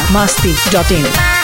masti.in.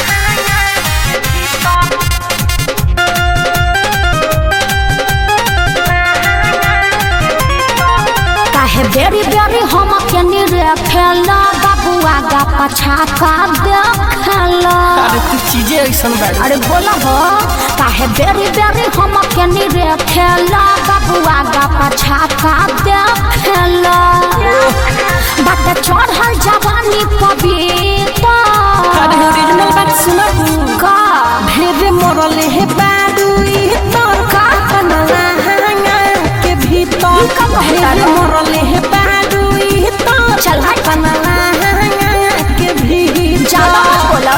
काहे बेरी बेरी हम केनी रे खेला बाबुआ गा पछा का देखला अरे तू चीजें ऐसन बाड़ी अरे बोला हो काहे बेरी बेरी हम केनी रे खेला बाबुआ गा पछा का देखला बात चढ़ल जवानी पबीता अरे ओरिजिनल बात सुना का भेरे मरले हे बाडुई तोर का कनला हांगा के भीतर का कहता भेरे रे? मरले हे बाडुई तोर चल हट। कनला हांगा के भीतर ज्यादा मत बोला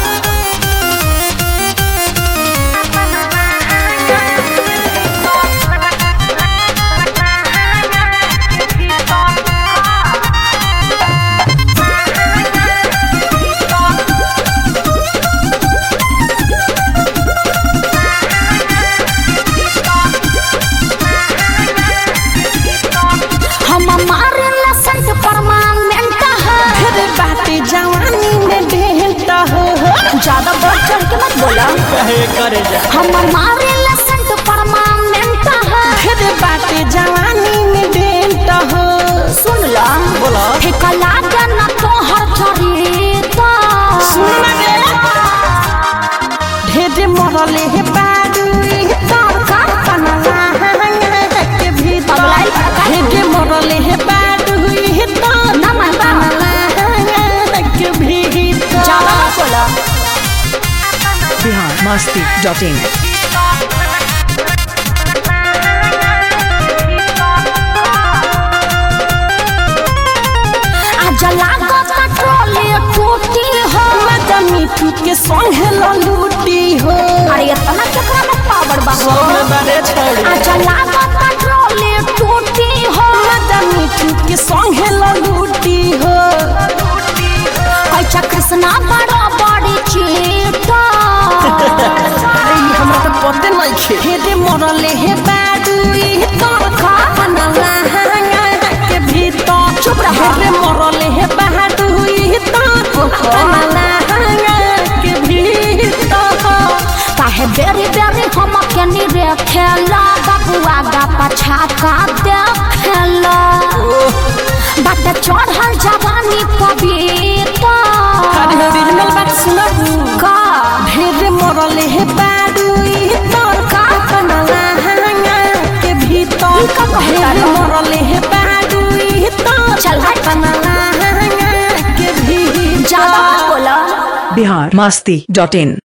हम मारे लसंत परमानेंट है भेरे बाटे जवानी में भेंट हो ज्यादा बढ़ चढ़ के मत बोला कहे करे जा हम मारे लसंत परमानेंट है भेरे बाटे जवानी में भेंट हो सुन ला बोला ठेका लागे न तोहर चरिता सुन रे भेरे मरले हे बाडुई तोर का कनला हांगा के भीतर पगलाई का भेरे मरले हे बाडुई तोर ना मानता के भीतर ज्यादा मत बोला Bihar masti.in. आज लागो पेट्रोल टूटी हो मजा मीठू के संगे ललूटी हो अरे इतना केकरा में पावर बा हो सोने बारे छोड़ी आज लागो पेट्रोल टूटी हो मजा मीठू के संगे ललूटी हो कैचा कृष्णा बड़ा बड़ी चीता अरे ये हमरा तो पते नहीं खे हेदे मरले हे बाडुई तोर का बनला हांगा के भीतर चुप रह। हेदे मरले हे बाडुई तोर बनला हांगा के भीतर काहे बेरी बेरी हम केनी रे खेला बबुआ गा पछा का देखला बात चढ़ल जवानी पबीता अरे ओरिजिनल बात सुना का भेरे मरले हे बाडुई तोर का बनला हांगा के भीतर ई का कहता रे? भेरे मरले हे बाडुई तोर चल हट। बनला हांगा के भीतर ज्यादा मत बोला Bihar masti.in.